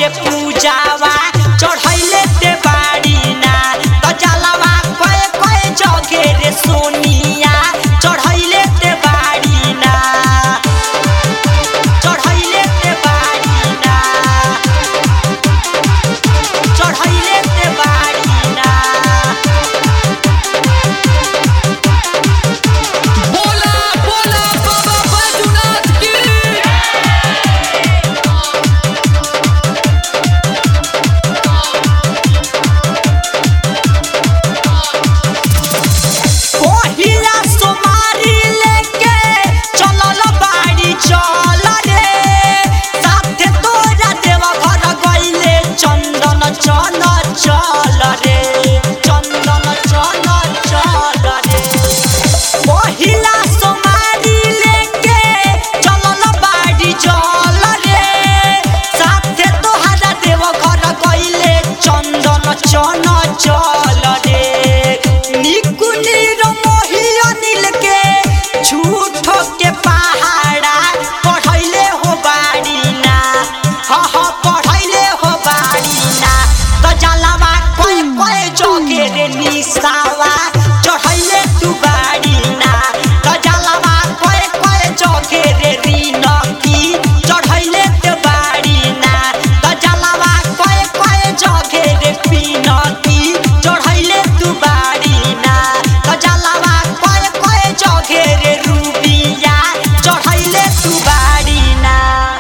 रे पूजावा चढ़ैले ते बाड़ी ना त जलवा कए कए जगे रे सोनिया चढ़ैले ते बाड़ी ना चढ़ैले ते बाड़ी ना चढ़ैले ते बाड़ी ना बोला बोला बाबा बैजूनाथ की पहिला सोमारी लेके चलल बाड़ी चल रे साथे तोरा देवा घर गइले चंदन चल चल रे चंदन चल चल रे पहिला सोमारी लेके चलल बाड़ी चल रे साथे तोहरा देवा घर गइले चंदन चल चल रे निकुनी रो मोहिया दिल के झूठो के पहाड़ा पढ़ैले हो बाड़ी ना ह ह पढ़ैले हो बाड़ी ना त जलावा कोई कोई जोगे रे निसावा